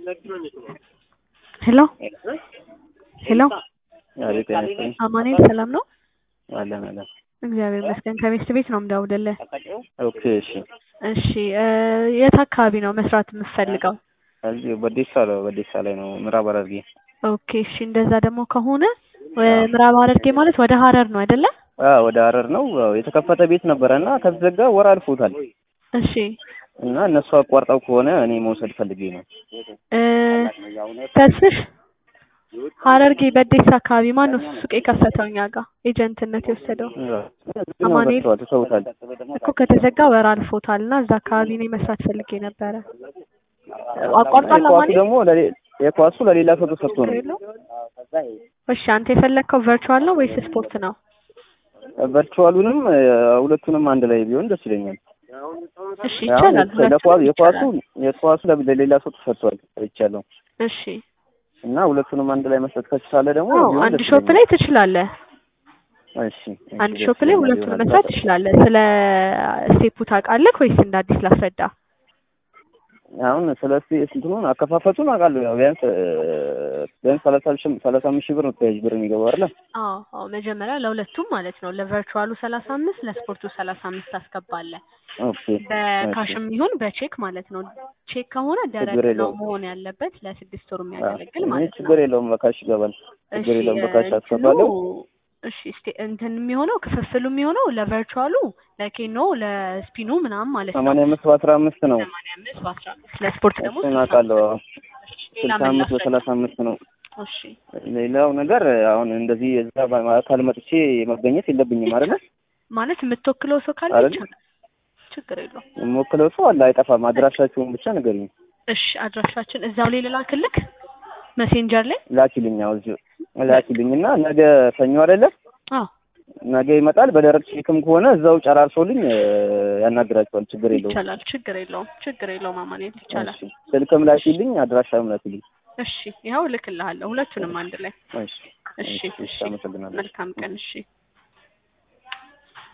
ሄሎ ሄሎ አቤት ጤና ይስጥልኝ። አማኑኤል ሰላም ነው? አለን አለን። እግዚአብሔር ይመስገን። ከቤት ቤት ነው የምደውልልህ። ኦኬ እሺ። እሺ እ የት አካባቢ ነው መስራት የምትፈልገው? እዚህ በዴሳ ላይ በዴሳ ላይ ነው ምዕራብ ሐረርጌ። ኦኬ እሺ። እንደዛ ደግሞ ከሆነ እ ምዕራብ ሐረርጌ ማለት ወደ ሐረር ነው አይደለ? አዎ ወደ ሐረር ነው። ያው የተከፈተ ቤት ነበረ እና ከተዘጋ ወር አልፎታል እሺ እና እነሱ አቋርጠው ከሆነ እኔ መውሰድ ፈልጌ ነው። እ ተስፍሽ ሐረርጌ በዴሳ አካባቢ ማን ነው ሱቅ የከፈተው እኛ ጋር ኤጀንትነት የወሰደው? አማኑኤል ተዋል ተሰውታል። እኮ ከተዘጋ ወር አልፎታል እና እዛ አካባቢ እኔ መስራት ፈልጌ ነበረ። አቋርጧል የኳሱ አማኑኤል? ደግሞ ለሌ- የኳሱ ለሌላ ሰው ተሰጥቶ ነው። እሺ አንተ የፈለግከው ቨርቹዋል ነው ወይስ ስፖርት ነው? ቨርቹዋሉንም እ ሁለቱንም አንድ ላይ ቢሆን ደስ ይለኛል። እሺ ይቻላል። አሁን ለኳ- ሁለቱንም የኳሱ ይቻላል። የኳሱ ለ- ለሌላ ሰው ተሰጥቷል አይቻለሁ እሺ እና ሁለቱንም አንድ ላይ መስጠት ከቻለ ደግሞ አዎ ቢሆን አንድ ደስ ሾፕ ይለኛል። ላይ ትችላለህ። እሺ እሺ፣ አንድ ደስ ሾፕ ላይ ይለኛል ሁለቱን ይሆናል። መስራት ትችላለህ። ስለ ስቴፑ ታውቃለህ ወይስ እንደ አዲስ ላስረዳ? አሁን ስለ እስቲ እንትኑን አከፋፈቱን አውቃለሁ። ያው ቢያንስ እ ቢያንስ ሰላሳ ሺህ ሰላሳ አምስት ሺህ ብር ነው ተያዥ ብር የሚገባው አይደለ? አዎ አዎ መጀመሪያ ለሁለቱም ማለት ነው። ለቨርቹዋሉ ሰላሳ አምስት ለስፖርቱ ሰላሳ አምስት ታስገባለህ። ኦኬ በካሽም ይሁን በቼክ ማለት ነው። ቼክ ከሆነ ደረቅ ችግር ነው የለውም። መሆን ያለበት ለስድስት ወር እኔ የሚያገለግል ማለት ነው። ችግር የለውም በካሽ ይገባል። ችግር እሺ የለውም በካሽ እንትኑ አስገባለሁ። እሺ እስቲ እንትን የሚሆነው ክፍፍሉ የሚሆነው ለቨርቹዋሉ ለኬኖ ለስፒኑ ምናምን ማለት ነው። ሰማንያ አምስት በአስራ አምስት ነው። ሰማንያ አምስት በአስራ አምስት ለስፖርት ደግሞ እሱን ስልሳ አውቃለሁ። አዎ። ሌላ ስልሳ ምን አምስት ላስረዳ? በሰላሳ አምስት ነው። እሺ ሌላው ነገር አሁን እንደዚህ እዛ በአካል መጥቼ መገኘት የለብኝም አይደለ? ማለት የምትወክለው ሰው ካለ አይደል? ይቻላል፣ ችግር የለውም። የምወክለው ሰው አለ አይጠፋም። አድራሻችሁን ብቻ ንገሪኝ። እሺ አድራሻችን እዛው ላይ ልላክልክ መሴንጀር ላይ ላኪልኝ። አዎ እዚሁ ላኪልኝና ነገ ሰኞ አይደለ? አዎ ነገ ይመጣል። በደረቅ ቼክም ከሆነ እዛው ጨራርሶልኝ እ ያናግራቸዋል። ችግር የለውም። ይቻላል፣ ችግር የለውም፣ ችግር የለውም። አማኑኤል ይቻላል። እሺ። ስልክም ላኪልኝ፣ አድራሻም ላኪልኝ። እሺ ይኸው እልክልሃለሁ ሁለቱንም አንድ ላይ። እሺ እሺ እሺ፣ እሺ አመሰግናለሁ። መልካም ቀን። እሺ